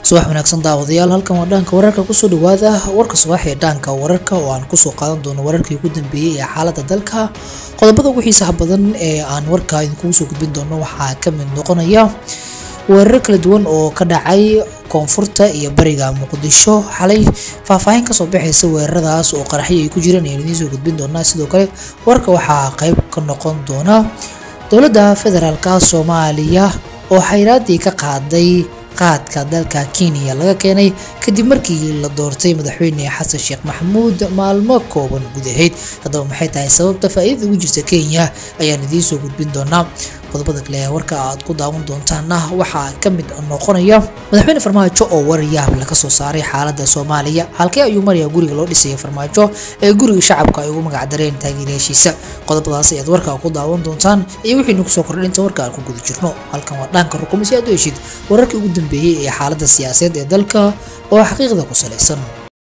subax wanaagsan daawadayaal halkan waa dhaanka wararka kusoo dhawaada warka subax ee dhaanka wararka oo aan kusoo qaadan doono wararkii ugu dambeeyey ee xaalada dalka qodobada ugu xiisaha badan ee aan warka idinkugu soo gudbin doono waxaa ka mid noqonaya weerar kala duwan oo ka dhacay koonfurta iyo bariga muqdisho xalay faahfaahin kasoo baxaysa weeraradaas oo qaraxyo ay ku jiraan ayaan idiin soo gudbin doonaa sidoo kale warka waxaa qayb ka noqon doona dowladda federaalka soomaaliya oo xayraadii ka qaaday qaadka dalka kenya laga keenay kadib markii la doortay madaxweyne xasan sheekh maxamuud maalmo kooban gudaheed haddaba maxay tahay sababta faa'iidada ugu jirta kenya ayaan idiin soo gudbin doonaa qodobada kale ee warka aad ku daawan doontaana waxaa ka mid noqonaya madaxweyne farmaajo oo waryaab laga soo saaray xaalada soomaaliya halkee ayuu marayaa guriga loo dhisaya farmaajo ee guriga shacabka ay ugu magacdareen taageerayaashiisa qodobadaas ayaad warka ku daawan doontaan iyo wixii nagu soo kordhay inta warka aan ku guda jirno halkan waa dhaanka rukumo si aad u heshid wararkii ugu dambeeyey ee xaalada siyaasadeed ee dalka oo xaqiiqda ku salaysan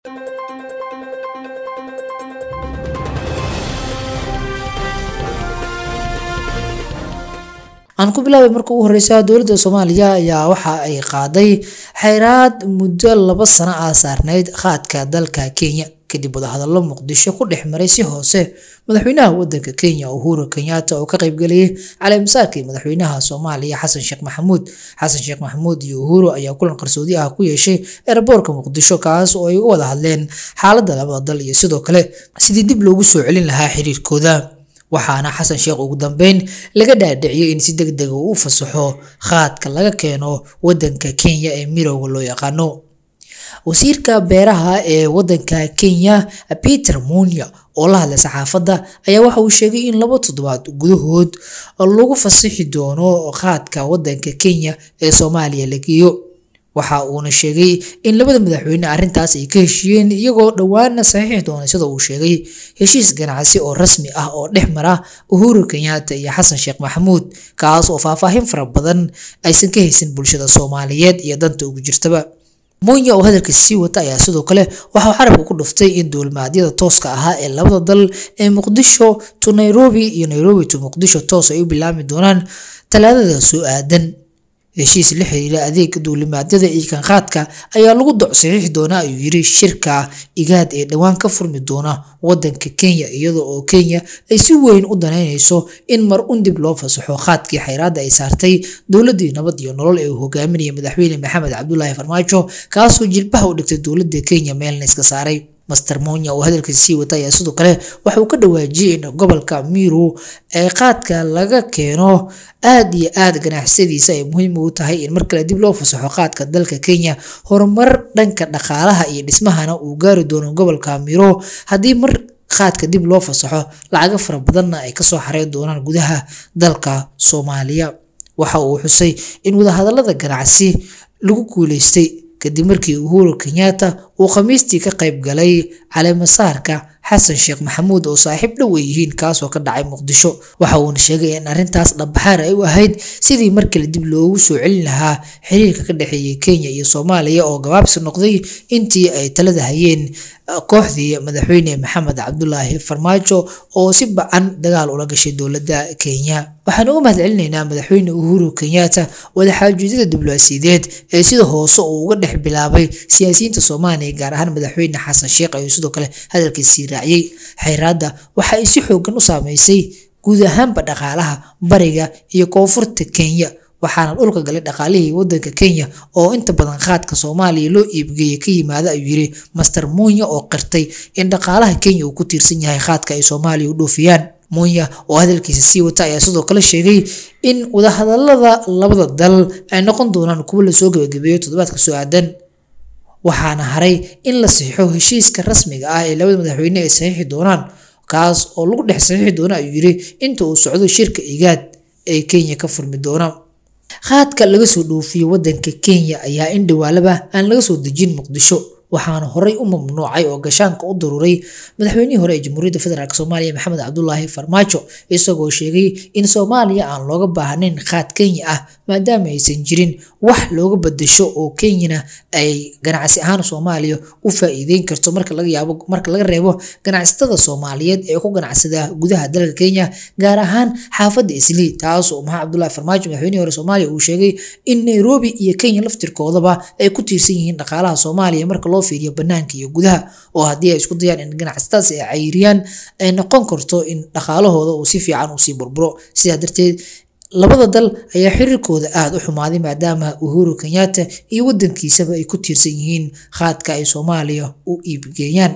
aan ku bilaabay marka ugu horeysa dowladda soomaaliya ayaa waxa ay qaaday xayraad muddo laba sano ah saarneyd qaadka dalka kenya kadib wadahadallo muqdisho ku dhex maray si hoose madaxweynaha wadanka kenya uhuru kenyatta oo ka qaybgalayay caleemisaarkii madaxweynaha soomaaliya xasan sheekh maxamuud xasan sheekh maxamuud iyo uhuru ayaa kulan qarsoodi ah ku yeeshay eeraboorka muqdisho kaas oo ay uga wada hadleen xaaladda labada dal iyo sidoo kale sidii dib loogu soo celin lahaa xiriirkooda waxaana xasan sheekh ugu dambeyn laga dhaadhiciyay in si deg dega uu u fasaxo qaadka laga keeno wadanka kenya ee mirowga loo yaqaano wasiirka beeraha ee wadanka kenya peter munya oo la hadlay saxaafadda ayaa waxa uu sheegay in laba toddobaad gudahood lagu fasixi doono qaadka wadanka kenya ee soomaaliya la geeyo waxa uuna sheegay in labada madaxweyne arrintaas ay ka heshiiyeen iyagoo dhowaana saxiixi doona sida uu sheegay heshiis ganacsi oo rasmi ah oo dhex mara uhuru kenyatta iyo xasan sheekh maxamuud kaas oo faahfaahin fara badan aysan ka haysan bulshada soomaaliyeed iyo danta ugu jirtaba munya oo hadalkiisa sii wata ayaa sidoo kale waxauu xarabka ku dhuftay in duulimaadyada tooska ahaa ee labada dal ee muqdisho to nairobi iyo nairobi to muqdisho toos ay u bilaami doonaan talaadada soo aadan heshiis la xiriira adeega duulimaadyada iyo kanqaadka ayaa lagu doc saxiixi doonaa ayuu yiri shirka igaad ee dhowaan ka furmi doona wadanka kenya iyada oo kenya ay si weyn u danaynayso in mar un dib loo fasaxo qaadkii xayraadda ay saartay dowladii nabad iyo nolol ee uu hogaaminaya madaxweyne maxamed cabdulaahi farmaajo kaasoo jilbaha u dhigtay dowladda kenya meelna iska saaray master monya oo hadalkiisa sii wata ayaa sidoo kale waxa uu ka dhawaajiyey in gobolka miru ee qaadka laga keeno aad iyo aad ganacsadiisa ay muhiim ugu tahay in mar kale dib loo fasaxo qaadka dalka kenya horumar dhanka dhaqaalaha iyo dhismahana uu gaari doono gobolka miro haddii mar qaadka dib loo fasaxo lacago fara badanna ay kasoo xareyn doonaan gudaha dalka soomaaliya waxa uu xusay in wadahadalada ganacsi lagu guuleystay kadib markii uhuru kenyatta uu khamiistii ka qayb galay caleemasaarka xasan sheekh maxamuud oo saaxiib dhow ay yihiin kaasoo ka dhacay muqdisho waxa uuna sheegay in arrintaas dhabbaxaar ay u ahayd sidii mar kale dib loogu soo celin lahaa xiriirka ka dhexeeyay kenya iyo soomaaliya oo gabaabsi noqday intii ay talada hayeen kooxdii madaxweyne maxamed cabdulaahi farmaajo oo si bacan dagaal ula gashay dowladda kenya waxaan uga mahad celinaynaa madaxweyne uhuru kenyatta wadaxaajuudyada diblomaasiyadeed ee sida hoose uu uga dhex bilaabay siyaasiyiinta soomaaliya gaar ahaan madaxweyne xasan sheekh ayuu sidoo kale hadalkiisii raaciyey xayraadda waxa ay si xoogan u saameysay guud ahaanba dhaqaalaha bariga iyo koonfurta kenya waxaana dhulka galay dhaqaalihii wadanka kenya oo inta badan qaadka soomaaliya loo iibgeeyay ka yimaada ayuu yiri master munya oo qirtay in dhaqaalaha kenya uu ku tiirsan yahay qaadka ay soomaaliya u dhoofiyaan munya oo hadalkiisa sii wata ayaa sidoo kale sheegay in wadahadalada labada dal ay noqon doonaan kuwo lasoo gabagabeeyo toddobaadka soo aadan waxaana haray in la saxiixo heshiiska rasmiga ah ee labada madaxweyne ay saxiixi doonaan kaas oo lagu dhex saxiixi doona ayuu yiri inta uu socdo shirka igaad ee kenya ka furmi doona qaadka laga soo dhoofiyo wadanka kenya ayaa in dhawaalaba aan laga soo dejin muqdisho waxaana horey u mamnuucay oo gashaanka u daruuray madaxweynihii hore ee jamhuuriyadda federaalk soomaaliya maxamed cabdulaahi farmaajo isagoo sheegay in soomaaliya aan looga baahnayn khaad kenya ah maadaama aysan jirin wax looga badasho oo kenyana ay ganacsi ahaan soomaaliya u faa'iideyn karto marka laga yaabo marka laga reebo ganacsatada soomaaliyeed ee ku ganacsada gudaha dalka kenya gaar ahaan xaafadda islii taasoo maxamed cabdulaahi farmaajo madaxweynihii hore soomaaliya uu sheegay in nairobi iyo kenya laftirkoodaba ay ku tiirsan yihiin dhaqaalaha soomaaliya marka loo fiiriyo banaanka iyo gudaha oo haddii ay isku dayaan in ganacsatadas ay cayiriyaan ay noqon karto in dhaqaalahooda uu si fiican usii burburo sidaa darteed labada dal ayaa xiriirkooda aada u xumaaday maadaama uhuru kenyatta iyo wadankiisaba ay ku tiirsan yihiin khaadka ay soomaaliya u iibgeeyaan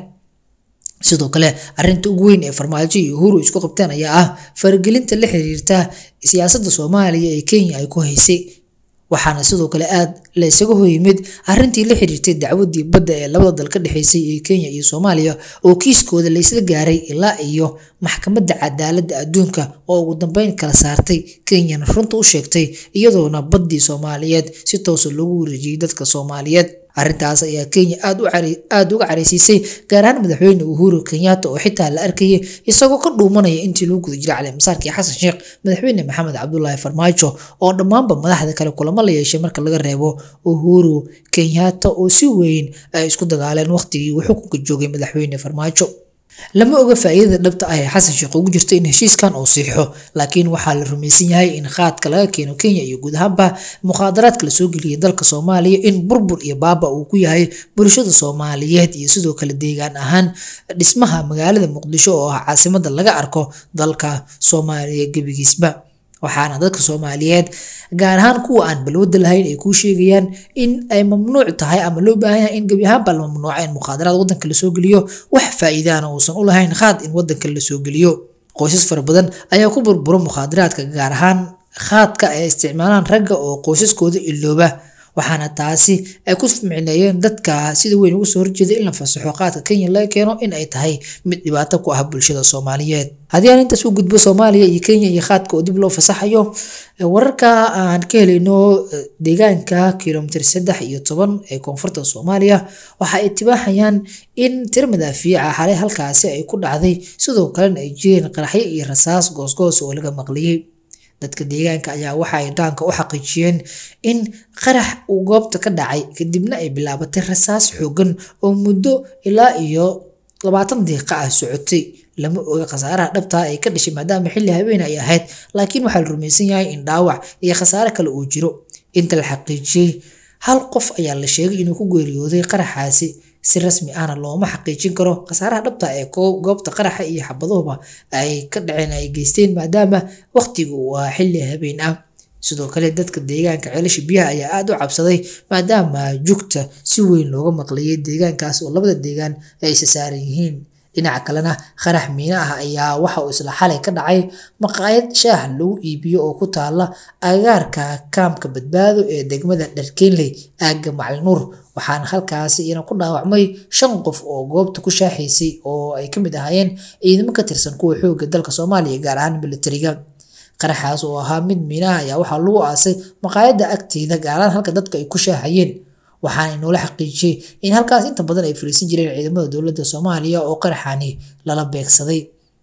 sidoo kale arinta ugu weyn ee farmaajo iyo uhuru isku qabteen ayaa ah faragelinta la xiriirta siyaasadda soomaaliya ee kenya ay ku haysay waxaana sidoo kale aad la isaga hoyimid arintii la xiriirtay dacwadii badda ee labada dal ka dhexeysay ee kenya iyo soomaaliya oo kiiskooda la isla gaaray ilaa iyo maxkamadda cadaaladda adduunka oo ugu dambeyn kala saartay kenyana runta u sheegtay iyadoona baddii soomaaliyeed si toosa loogu wareejiyey dadka soomaaliyeed arrintaas ayaa kenya aada uga careysiisay gaar ahaan madaxweyne uhuru kenyatta oo xitaa la arkayay isagoo ka dhuumanaya intii lagu guda jiray calimasaarkii xasan sheekh madaxweyne maxamed cabdulaahi farmaajo oo dhammaanba madaxda kale kulamo la yeeshay marka laga reebo uhuru kenyatta oo si weyn ay isku dagaaleen waqtigii uu xukunka joogay madaxweyne farmaajo lama oga faa'iidada dhabta ah ee xasan sheekh ugu jirta in heshiiskan uu siixo laakiin waxaa la rumaysan yahay in khaadka laga keeno kenya iyo guud ahaanba mukhaadaraadka lasoo geliyay dalka soomaaliya in burbur iyo baaba uu ku yahay bulshada soomaaliyeed iyo sidoo kale deegaan ahaan dhismaha magaalada muqdisho oo ah caasimada laga arko dalka soomaaliya gebigiisba waxaana dadka soomaaliyeed gaar ahaan kuwa aan balwada lahayn ay kuu sheegayaan in ay mamnuuc tahay ama loo baahan yahay in gebi ahaanba la mamnuuca in mukhaadaraad wadanka lasoo geliyo wax faa'iidaana uusan u lahayn khaad in wadanka lasoo geliyo qoysas fara badan ayaa ku burbura mukhaadaraadka gaar ahaan khaadka ay isticmaalaan ragga oo qoysaskooda ilooba waxaana taasi ay ku micneeyeen dadka sida weyn uga soo horjeeda in la fasaxo qaadka kenya laga keeno in ay tahay mid dhibaato ku ah bulshada soomaaliyeed haddii aan intaas u gudbo soomaaliya iyo kenya iyo qaadka oo dib loo fasaxayo wararka aan ka helayno deegaanka kilomitir saddex iyo toban ee koonfurta soomaaliya waxa ay tibaaxayaan in tir madaafiica xalay halkaasi ay ku dhacday sidoo kalena ay jireen qaraxyo iyo rasaas goosgoos oo laga maqliyey dadka deegaanka ayaa waxa ay dhaanka u xaqiijiyeen in qarax uu goobta ka dhacay kadibna ay bilaabatay rasaas xoogan oo muddo ilaa iyo labaatan daqiiqa ah socotay lama oga khasaaraha dhabtaa ay ka dhashay maadaama xilli habeen ay ahayd laakiin waxaa la rumaysan yahay in dhaawac iyo khasaare kale uu jiro inta la xaqiijiyey hal qof ayaa la sheegay inuu ku geeriyooday qaraxaasi si rasmi ahna looma xaqiijin karo khasaaraha dhabta ee goobta qaraxa iyo xabaduhuba ay ka dhaceen ay geysteen maadaama waqtigu waa xilli habeen ah sidoo kale dadka deegaanka ceelasha biyaha ayaa aada u cabsaday maadaama jugta si weyn looga maqlayay deegaankaas oo labada deegaan ay isa saaran yihiin dhinaca kalena qarax miina ah ayaa waxa uu isla xalay ka dhacay maqaayad shaah lagu iibiyo oo ku taala agagaarka kaamka badbaado ee degmada dharkeenley aagga macalinuur waxaana halkaasi iyana ku dhaawacmay shan qof oo goobta ku shaaxaysay oo ay ka mid ahaayeen ciidamo ka tirsan kuwa xoogga dalka soomaaliya gaar ahaan militariga qaraxaas oo ahaa mid miinaha ayaa waxaa lagu aasay maqaayadda agteeda gaaraan halka dadka ay ku shaahayeen waxaana inoola xaqiijiyey in halkaas inta badan ay fariisan jireen ciidamada dowladda soomaaliya oo qaraxani lala beegsaday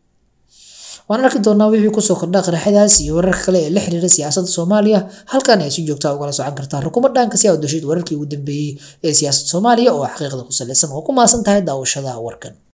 waan arki doonaa wixii kusoo kordha qaraxadaas iyo wararka kale ee la xiriira siyaasadda soomaaliya halkan ay si joogtaa ugala socon kartaa rukuumad dhanka si aad dashid wararkii ugu dambeeyey ee siyaasadda soomaaliya oo xaqiiqda ku salaysan oo ku maasan tahay daawashada warkan